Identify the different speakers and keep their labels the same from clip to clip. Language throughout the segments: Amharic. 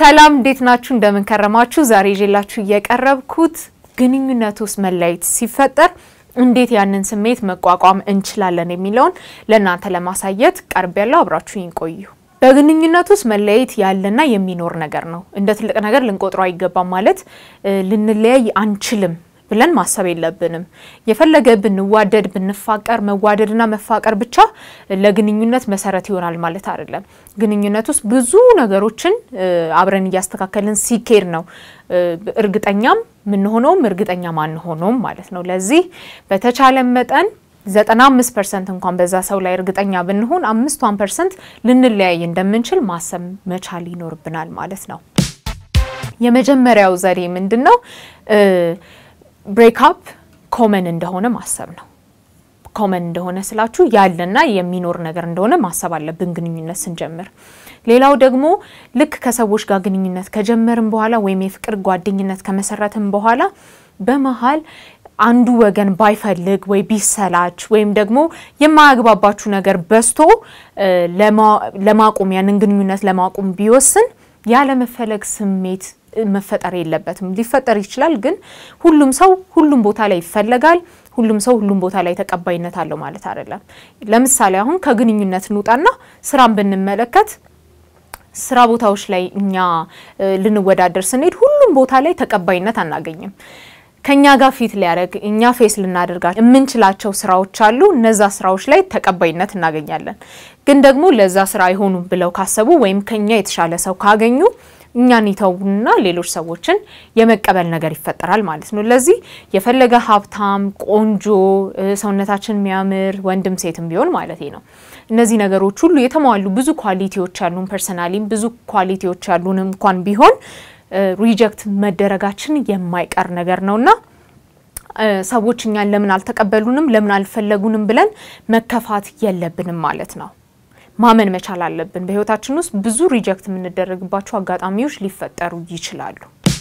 Speaker 1: ሰላም እንዴት ናችሁ? እንደምን ከረማችሁ? ዛሬ ይዤላችሁ እየቀረብኩት ግንኙነት ውስጥ መለያየት ሲፈጠር እንዴት ያንን ስሜት መቋቋም እንችላለን የሚለውን ለእናንተ ለማሳየት ቀርብ ያለው አብራችሁኝ ቆዩ። በግንኙነት ውስጥ መለያየት ያለና የሚኖር ነገር ነው። እንደ ትልቅ ነገር ልንቆጥረው አይገባም። ማለት ልንለያይ አንችልም ብለን ማሰብ የለብንም። የፈለገ ብንዋደድ ብንፋቀር፣ መዋደድና መፋቀር ብቻ ለግንኙነት መሰረት ይሆናል ማለት አይደለም። ግንኙነት ውስጥ ብዙ ነገሮችን አብረን እያስተካከልን ሲኬድ ነው እርግጠኛም ምንሆነውም እርግጠኛ ማንሆነውም ማለት ነው። ለዚህ በተቻለ መጠን 95 ፐርሰንት እንኳን በዛ ሰው ላይ እርግጠኛ ብንሆን አምስቷን ፐርሰንት ልንለያይ እንደምንችል ማሰብ መቻል ይኖርብናል ማለት ነው። የመጀመሪያው ዘዴ ምንድን ነው? ብሬክአፕ ኮመን እንደሆነ ማሰብ ነው። ኮመን እንደሆነ ስላችሁ ያለና የሚኖር ነገር እንደሆነ ማሰብ አለብን ግንኙነት ስንጀምር። ሌላው ደግሞ ልክ ከሰዎች ጋር ግንኙነት ከጀመርን በኋላ ወይም የፍቅር ጓደኝነት ከመሰረትን በኋላ በመሀል አንዱ ወገን ባይፈልግ ወይ ቢሰላች ወይም ደግሞ የማያግባባችሁ ነገር በዝቶ ለማቆም ያንን ግንኙነት ለማቆም ቢወስን ያለመፈለግ ስሜት መፈጠር የለበትም። ሊፈጠር ይችላል፣ ግን ሁሉም ሰው ሁሉም ቦታ ላይ ይፈለጋል። ሁሉም ሰው ሁሉም ቦታ ላይ ተቀባይነት አለው ማለት አይደለም። ለምሳሌ አሁን ከግንኙነት እንውጣና ስራን ብንመለከት ስራ ቦታዎች ላይ እኛ ልንወዳደር ስንሄድ ሁሉም ቦታ ላይ ተቀባይነት አናገኝም። ከኛ ጋር ፊት ሊያደርግ እኛ ፌስ ልናደርጋቸው የምንችላቸው ስራዎች አሉ። እነዛ ስራዎች ላይ ተቀባይነት እናገኛለን። ግን ደግሞ ለዛ ስራ አይሆኑም ብለው ካሰቡ ወይም ከኛ የተሻለ ሰው ካገኙ እኛን ይተውና ሌሎች ሰዎችን የመቀበል ነገር ይፈጠራል ማለት ነው። ለዚህ የፈለገ ሀብታም፣ ቆንጆ፣ ሰውነታችን የሚያምር ወንድም ሴትም ቢሆን ማለት ነው እነዚህ ነገሮች ሁሉ የተሟሉ ብዙ ኳሊቲዎች ያሉን ፐርሰናሊም ብዙ ኳሊቲዎች ያሉን እንኳን ቢሆን ሪጀክት መደረጋችን የማይቀር ነገር ነውና ሰዎች እኛን ለምን አልተቀበሉንም፣ ለምን አልፈለጉንም ብለን መከፋት የለብንም ማለት ነው። ማመን መቻል አለብን። በህይወታችን ውስጥ ብዙ ሪጀክት የምንደረግባቸው አጋጣሚዎች ሊፈጠሩ ይችላሉ።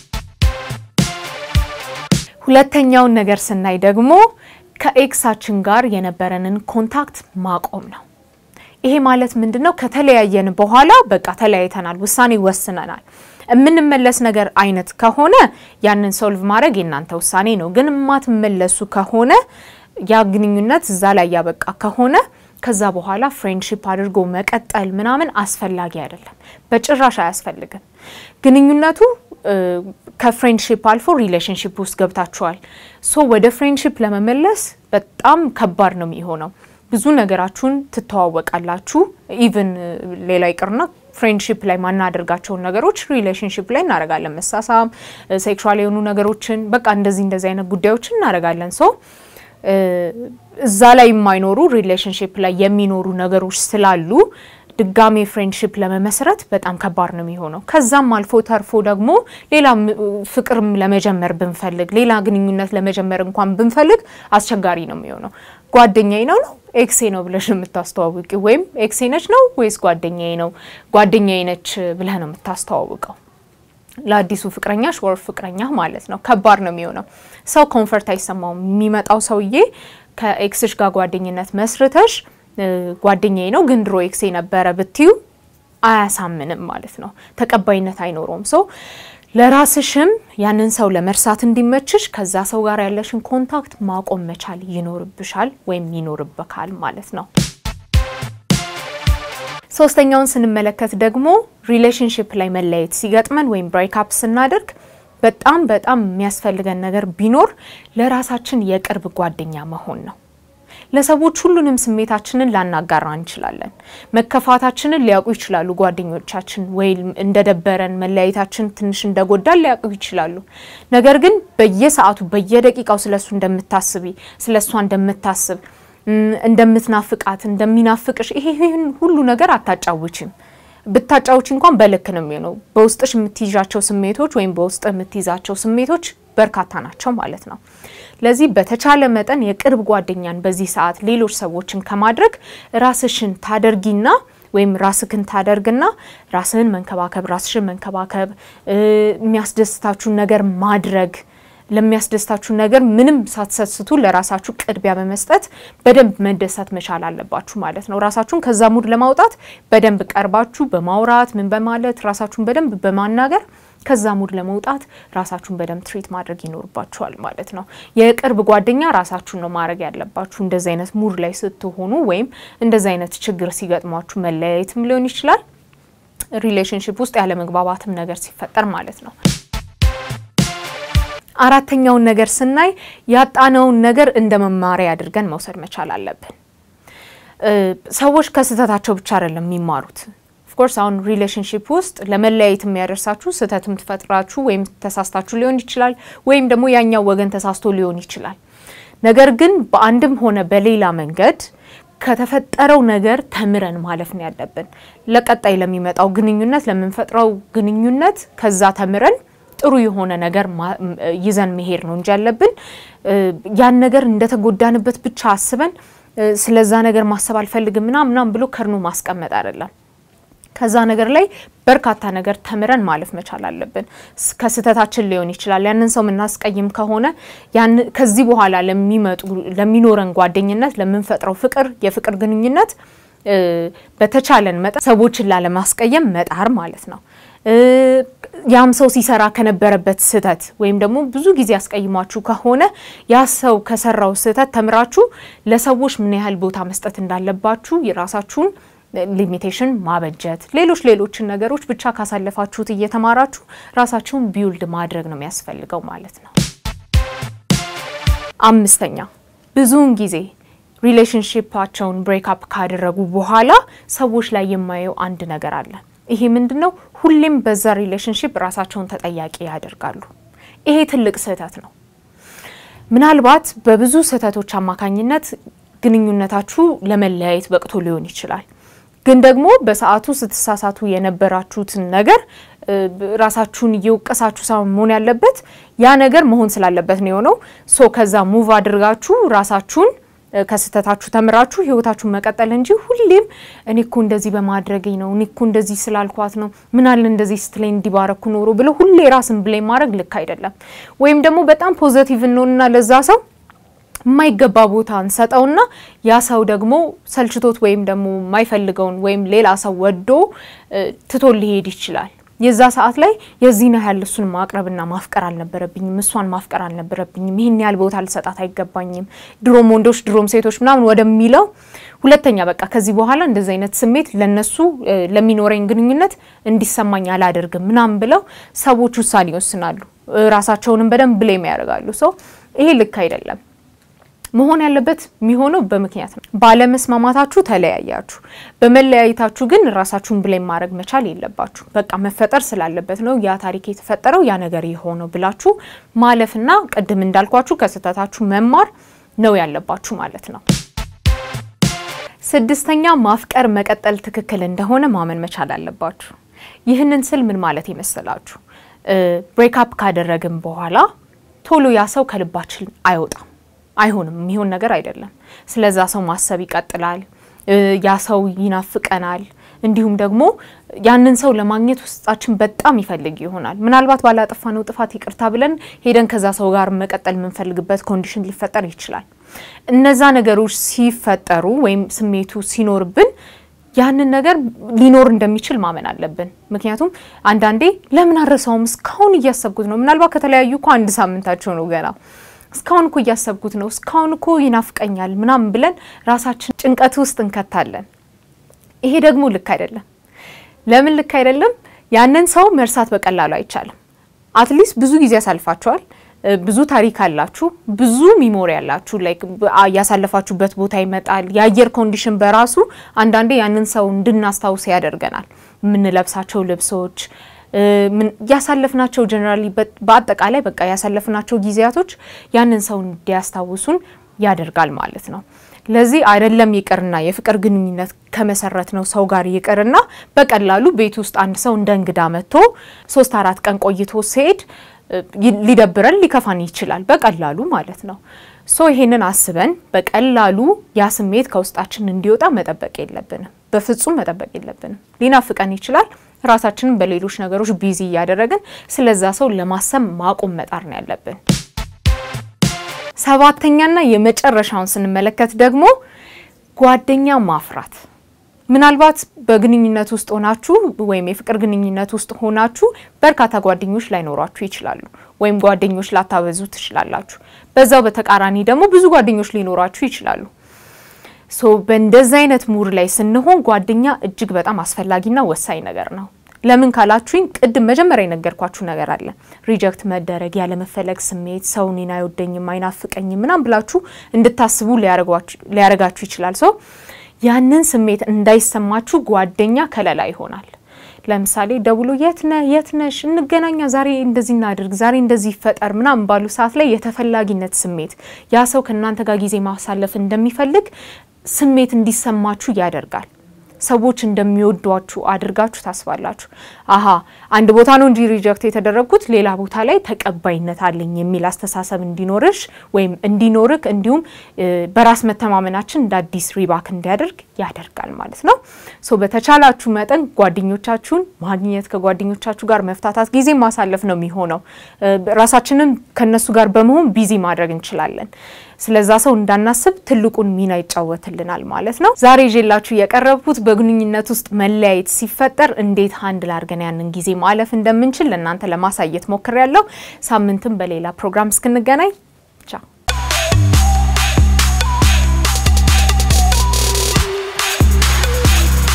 Speaker 1: ሁለተኛውን ነገር ስናይ ደግሞ ከኤክሳችን ጋር የነበረንን ኮንታክት ማቆም ነው። ይሄ ማለት ምንድን ነው? ከተለያየን በኋላ በቃ ተለያይተናል፣ ውሳኔ ወስነናል የምንመለስ ነገር አይነት ከሆነ ያንን ሶልቭ ማድረግ የእናንተ ውሳኔ ነው። ግን የማትመለሱ ከሆነ ያ ግንኙነት እዛ ላይ ያበቃ ከሆነ ከዛ በኋላ ፍሬንድሺፕ አድርጎ መቀጠል ምናምን አስፈላጊ አይደለም፣ በጭራሽ አያስፈልግም። ግንኙነቱ ከፍሬንድሺፕ አልፎ ሪሌሽንሺፕ ውስጥ ገብታችኋል። ሶ ወደ ፍሬንድሺፕ ለመመለስ በጣም ከባድ ነው የሚሆነው። ብዙ ነገራችሁን ትተዋወቃላችሁ። ኢቭን ሌላ ይቅርና ፍሬንድሺፕ ላይ ማናደርጋቸውን ነገሮች ሪሌሽንሺፕ ላይ እናደርጋለን። መሳሳም፣ ሴክሹዋል የሆኑ ነገሮችን በቃ እንደዚህ እንደዚህ አይነት ጉዳዮችን እናደርጋለን። ሶ እዛ ላይ የማይኖሩ ሪሌሽንሽፕ ላይ የሚኖሩ ነገሮች ስላሉ ድጋሜ ፍሬንድሽፕ ለመመስረት በጣም ከባድ ነው የሚሆነው። ከዛም አልፎ ተርፎ ደግሞ ሌላ ፍቅርም ለመጀመር ብንፈልግ ሌላ ግንኙነት ለመጀመር እንኳን ብንፈልግ አስቸጋሪ ነው የሚሆነው። ጓደኛዬ ነው ነው ኤክሴ ነው ብለሽ ነው የምታስተዋውቂ፣ ወይም ኤክሴ ነች ነው ወይስ ጓደኛዬ ነው ጓደኛዬ ነች ብለህ ነው የምታስተዋውቀው ለአዲሱ ፍቅረኛሽ ወር ፍቅረኛ ማለት ነው። ከባድ ነው የሚሆነው። ሰው ኮንፈርት አይሰማውም። የሚመጣው ሰውዬ ከኤክስሽ ጋር ጓደኝነት መስርተሽ ጓደኛዬ ነው ግን ድሮ ኤክሴ ነበረ ብትዩ አያሳምንም ማለት ነው። ተቀባይነት አይኖረውም። ሰው ለራስሽም ያንን ሰው ለመርሳት እንዲመችሽ ከዛ ሰው ጋር ያለሽን ኮንታክት ማቆም መቻል ይኖርብሻል ወይም ይኖርበካል ማለት ነው። ሶስተኛውን ስንመለከት ደግሞ ሪሌሽንሽፕ ላይ መለየት ሲገጥመን ወይም ብሬክአፕ ስናደርግ በጣም በጣም የሚያስፈልገን ነገር ቢኖር ለራሳችን የቅርብ ጓደኛ መሆን ነው። ለሰዎች ሁሉንም ስሜታችንን ላናጋራ እንችላለን። መከፋታችንን ሊያውቁ ይችላሉ ጓደኞቻችን፣ ወይም እንደደበረን መለያየታችን ትንሽ እንደጎዳን ሊያውቁ ይችላሉ። ነገር ግን በየሰዓቱ በየደቂቃው ስለሱ እንደምታስቢ ስለሷ እንደምታስብ እንደምትናፍቃት እንደሚናፍቅሽ ይሄን ሁሉ ነገር አታጫውችም። ብታጫውች እንኳን በልክ ነው የሚሆነው። በውስጥሽ የምትይዣቸው ስሜቶች ወይም በውስጥ የምትይዛቸው ስሜቶች በርካታ ናቸው ማለት ነው። ለዚህ በተቻለ መጠን የቅርብ ጓደኛን በዚህ ሰዓት ሌሎች ሰዎችን ከማድረግ ራስሽን ታደርጊና ወይም ራስክን ታደርግና ራስህን መንከባከብ፣ ራስሽን መንከባከብ፣ የሚያስደስታችሁን ነገር ማድረግ ለሚያስደስታችሁ ነገር ምንም ሳትሰስቱ ለራሳችሁ ቅድሚያ በመስጠት በደንብ መደሰት መቻል አለባችሁ ማለት ነው። ራሳችሁን ከዛ ሙድ ለማውጣት በደንብ ቀርባችሁ በማውራት ምን በማለት ራሳችሁን በደንብ በማናገር ከዛ ሙድ ለመውጣት ራሳችሁን በደንብ ትሪት ማድረግ ይኖርባችኋል ማለት ነው። የቅርብ ጓደኛ ራሳችሁን ነው ማድረግ ያለባችሁ። እንደዚ አይነት ሙድ ላይ ስትሆኑ ወይም እንደዚ አይነት ችግር ሲገጥሟችሁ መለያየትም ሊሆን ይችላል ሪሌሽንሽፕ ውስጥ ያለመግባባትም ነገር ሲፈጠር ማለት ነው። አራተኛውን ነገር ስናይ ያጣነውን ነገር እንደ መማሪያ አድርገን መውሰድ መቻል አለብን። ሰዎች ከስህተታቸው ብቻ አይደለም የሚማሩት። ኦፍኮርስ አሁን ሪሌሽንሽፕ ውስጥ ለመለያየት የሚያደርሳችሁ ስህተትም ትፈጥራችሁ ወይም ተሳስታችሁ ሊሆን ይችላል፣ ወይም ደግሞ ያኛው ወገን ተሳስቶ ሊሆን ይችላል። ነገር ግን በአንድም ሆነ በሌላ መንገድ ከተፈጠረው ነገር ተምረን ማለፍ ነው ያለብን። ለቀጣይ ለሚመጣው ግንኙነት ለምንፈጥረው ግንኙነት ከዛ ተምረን ጥሩ የሆነ ነገር ይዘን መሄድ ነው እንጂ ያለብን ያን ነገር እንደተጎዳንበት ብቻ አስበን ስለዛ ነገር ማሰብ አልፈልግም ምናምን ምናምን ብሎ ከርኖ ማስቀመጥ አይደለም። ከዛ ነገር ላይ በርካታ ነገር ተምረን ማለፍ መቻል አለብን። ከስህተታችን ሊሆን ይችላል። ያንን ሰው የምናስቀይም ከሆነ ከዚህ በኋላ ለሚመጡ ለሚኖረን ጓደኝነት፣ ለምንፈጥረው ፍቅር የፍቅር ግንኙነት በተቻለን መጠን ሰዎችን ላለማስቀየም መጣር ማለት ነው። ያም ሰው ሲሰራ ከነበረበት ስህተት ወይም ደግሞ ብዙ ጊዜ አስቀይሟችሁ ከሆነ ያ ሰው ከሰራው ስህተት ተምራችሁ ለሰዎች ምን ያህል ቦታ መስጠት እንዳለባችሁ የራሳችሁን ሊሚቴሽን ማበጀት ሌሎች ሌሎችን ነገሮች ብቻ ካሳለፋችሁት እየተማራችሁ ራሳችሁን ቢውልድ ማድረግ ነው የሚያስፈልገው ማለት ነው። አምስተኛ ብዙውን ጊዜ ሪሌሽንሽፓቸውን ብሬክአፕ ካደረጉ በኋላ ሰዎች ላይ የማየው አንድ ነገር አለ። ይሄ ምንድን ነው? ሁሌም በዛ ሪሌሽንሽፕ ራሳቸውን ተጠያቂ ያደርጋሉ። ይሄ ትልቅ ስህተት ነው። ምናልባት በብዙ ስህተቶች አማካኝነት ግንኙነታችሁ ለመለያየት በቅቶ ሊሆን ይችላል። ግን ደግሞ በሰዓቱ ስትሳሳቱ የነበራችሁትን ነገር ራሳችሁን እየወቀሳችሁ ሳይሆን መሆን ያለበት ያ ነገር መሆን ስላለበት ነው የሆነው። ሶ ከዛ ሙቭ አድርጋችሁ ራሳችሁን ከስህተታችሁ ተምራችሁ ህይወታችሁን መቀጠል እንጂ ሁሌም እኔ እኮ እንደዚህ በማድረጌ ነው፣ እኔ እኮ እንደዚህ ስላልኳት ነው፣ ምናለ እንደዚህ ስትለኝ እንዲባረኩ ኖሮ ብሎ ሁሌ ራስን ብሌም ማድረግ ልክ አይደለም። ወይም ደግሞ በጣም ፖዘቲቭ እንሆንና ለዛ ሰው የማይገባ ቦታ እንሰጠውና ያ ሰው ደግሞ ሰልችቶት ወይም ደግሞ የማይፈልገውን ወይም ሌላ ሰው ወዶ ትቶ ሊሄድ ይችላል። የዛ ሰዓት ላይ የዚህን ያህል እሱን ማቅረብና ማፍቀር አልነበረብኝም፣ እሷን ማፍቀር አልነበረብኝም፣ ይህን ያህል ቦታ ልሰጣት አይገባኝም፣ ድሮም ወንዶች ድሮም ሴቶች ምናምን ወደሚለው ሁለተኛ በቃ ከዚህ በኋላ እንደዚህ አይነት ስሜት ለነሱ ለሚኖረኝ ግንኙነት እንዲሰማኝ አላደርግም ምናምን ብለው ሰዎች ውሳኔ ይወስናሉ። ራሳቸውንም በደንብ ብሌም ያደርጋሉ። ሰው ይሄ ልክ አይደለም። መሆን ያለበት የሚሆነው በምክንያት ነው። ባለመስማማታችሁ ተለያያችሁ። በመለያየታችሁ ግን ራሳችሁን ብሌም ማድረግ መቻል የለባችሁ። በቃ መፈጠር ስላለበት ነው ያ ታሪክ የተፈጠረው ያ ነገር የሆነው ብላችሁ ማለፍና ቅድም እንዳልኳችሁ ከስህተታችሁ መማር ነው ያለባችሁ ማለት ነው። ስድስተኛ ማፍቀር መቀጠል ትክክል እንደሆነ ማመን መቻል አለባችሁ። ይህንን ስል ምን ማለት ይመስላችሁ? ብሬክአፕ ካደረግን በኋላ ቶሎ ያ ሰው ከልባችን አይወጣም አይሆንም። የሚሆን ነገር አይደለም። ስለዛ ሰው ማሰብ ይቀጥላል። ያ ሰው ይናፍቀናል። እንዲሁም ደግሞ ያንን ሰው ለማግኘት ውስጣችን በጣም ይፈልግ ይሆናል። ምናልባት ባላጠፋነው ጥፋት ይቅርታ ብለን ሄደን ከዛ ሰው ጋር መቀጠል የምንፈልግበት ኮንዲሽን ሊፈጠር ይችላል። እነዛ ነገሮች ሲፈጠሩ ወይም ስሜቱ ሲኖርብን ያንን ነገር ሊኖር እንደሚችል ማመን አለብን። ምክንያቱም አንዳንዴ ለምን አረሳውም እስካሁን እያሰብኩት ነው። ምናልባት ከተለያዩ እኮ አንድ ሳምንታቸው ነው ገና እስካሁን እኮ እያሰብኩት ነው፣ እስካሁን እኮ ይናፍቀኛል ምናምን ብለን ራሳችን ጭንቀት ውስጥ እንከታለን። ይሄ ደግሞ ልክ አይደለም። ለምን ልክ አይደለም? ያንን ሰው መርሳት በቀላሉ አይቻልም። አትሊስት ብዙ ጊዜ ያሳልፋቸዋል። ብዙ ታሪክ አላችሁ፣ ብዙ ሚሞሪ ያላችሁ፣ ላይክ ያሳለፋችሁበት ቦታ ይመጣል። የአየር ኮንዲሽን በራሱ አንዳንዴ ያንን ሰው እንድናስታውስ ያደርገናል። የምንለብሳቸው ልብሶች ያሳለፍናቸው ጀነራሊ በአጠቃላይ በቃ ያሳለፍናቸው ጊዜያቶች ያንን ሰው እንዲያስታውሱን ያደርጋል ማለት ነው። ለዚህ አይደለም ይቅርና የፍቅር ግንኙነት ከመሰረት ነው ሰው ጋር ይቅርና በቀላሉ ቤት ውስጥ አንድ ሰው እንደ እንግዳ መጥቶ ሶስት አራት ቀን ቆይቶ ሲሄድ ሊደብረን ሊከፋን ይችላል በቀላሉ ማለት ነው። ሶ ይሄንን አስበን በቀላሉ ያ ስሜት ከውስጣችን እንዲወጣ መጠበቅ የለብንም። በፍጹም መጠበቅ የለብንም። ሊናፍቀን ይችላል። ራሳችንን በሌሎች ነገሮች ቢዚ እያደረግን ስለዛ ሰው ለማሰብ ማቆም መጣር ነው ያለብን። ሰባተኛና የመጨረሻውን ስንመለከት ደግሞ ጓደኛ ማፍራት ምናልባት በግንኙነት ውስጥ ሆናችሁ ወይም የፍቅር ግንኙነት ውስጥ ሆናችሁ በርካታ ጓደኞች ላይኖሯችሁ ይችላሉ፣ ወይም ጓደኞች ላታበዙ ትችላላችሁ። በዛው በተቃራኒ ደግሞ ብዙ ጓደኞች ሊኖሯችሁ ይችላሉ። ሶ በእንደዚህ አይነት ሙር ላይ ስንሆን ጓደኛ እጅግ በጣም አስፈላጊና ወሳኝ ነገር ነው። ለምን ካላችሁኝ ቅድም መጀመሪያ የነገርኳችሁ ነገር አለ። ሪጀክት መደረግ፣ ያለመፈለግ ስሜት ሰው እኔን አይወደኝም፣ አይናፍቀኝም ምናም ብላችሁ እንድታስቡ ሊያረጋችሁ ይችላል። ሰው ያንን ስሜት እንዳይሰማችሁ ጓደኛ ከለላ ይሆናል። ለምሳሌ ደውሎ የት ነህ የት ነሽ እንገናኛ፣ ዛሬ እንደዚህ እናድርግ፣ ዛሬ እንደዚህ ይፈጠር ምናምን ባሉ ሰዓት ላይ የተፈላጊነት ስሜት ያ ሰው ከእናንተ ጋር ጊዜ ማሳለፍ እንደሚፈልግ ስሜት እንዲሰማችሁ ያደርጋል። ሰዎች እንደሚወዷችሁ አድርጋችሁ ታስባላችሁ። አሀ አንድ ቦታ ነው እንጂ ሪጀክት የተደረግኩት ሌላ ቦታ ላይ ተቀባይነት አለኝ የሚል አስተሳሰብ እንዲኖርሽ ወይም እንዲኖርክ እንዲሁም በራስ መተማመናችን እንደ አዲስ ሪባክ እንዲያደርግ ያደርጋል ማለት ነው። ሶ በተቻላችሁ መጠን ጓደኞቻችሁን ማግኘት ከጓደኞቻችሁ ጋር መፍታታት ጊዜ ማሳለፍ ነው የሚሆነው። ራሳችንን ከነሱ ጋር በመሆን ቢዚ ማድረግ እንችላለን። ስለዛ ሰው እንዳናስብ ትልቁን ሚና ይጫወትልናል ማለት ነው። ዛሬ ይዤላችሁ የቀረብኩት በግንኙነት ውስጥ መለያየት ሲፈጠር እንዴት አንድ ላርገን ያንን ጊዜ ማለፍ እንደምንችል ለእናንተ ለማሳየት ሞክሬያለሁ። ሳምንትም በሌላ ፕሮግራም እስክንገናኝ ቻው።